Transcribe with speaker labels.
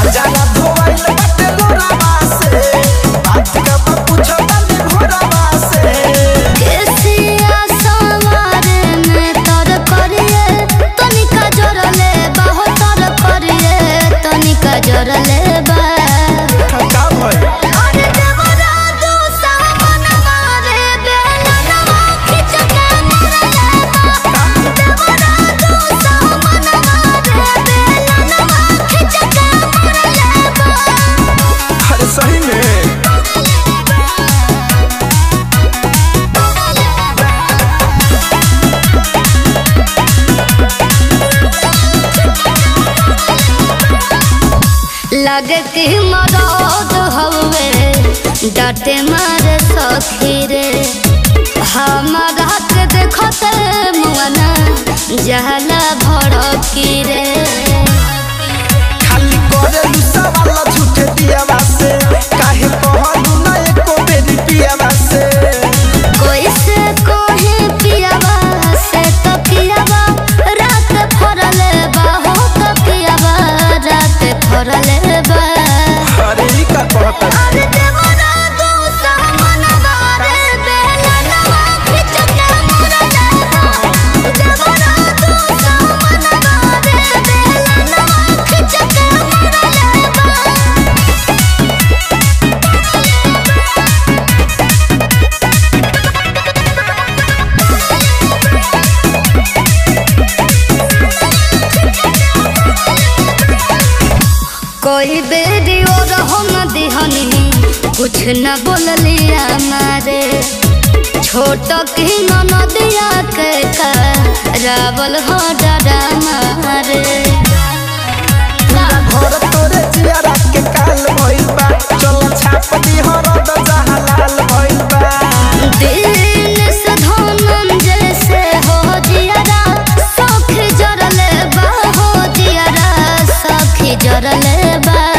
Speaker 1: कजरा धोइल बाटे लोरावा से बात का बा पूछो तनी भोरावा से
Speaker 2: केसिया सवारे में तर करिए तनिका जोरले बाहो तर करिए तनिका जोरले बा
Speaker 1: का भइल
Speaker 2: अरे देवरा दू सावन मारे बेलनवा खिच के मरले बा देवरा दू सावन मारे बेलनवा खिच के मरले बा
Speaker 1: अरे सही में
Speaker 2: लगे कि मरद हवे डाटे मारे सखी रे हमारा के देखते मुआना जहला भड़की रे
Speaker 1: खाली करे सवाल झूठे दियावा से काहे कहलू ना एको बेरी पियावा से
Speaker 2: कोई से कोहे पियावा से तो पियावा रात फरले बा हो तो पियावा रात फरले बा
Speaker 1: अरे ई का कहता
Speaker 2: अरे देवरा दू सामन बारे बेलनवा खिच के मरले बा देवरा दू सामन बारे बेलनवा खिच के मरले बा कोई बेरी और हम दिहनी कुछ न बोलिया मारे छोट की नदिया के का रावल हो डरा मारे
Speaker 1: घर तोरे जियारा के काल भइल बा चल छाप दी हरद जहां लाल भइल बा
Speaker 2: दिल से धोनम जैसे हो जियारा सख जरले बा हो जियारा सख जरले बा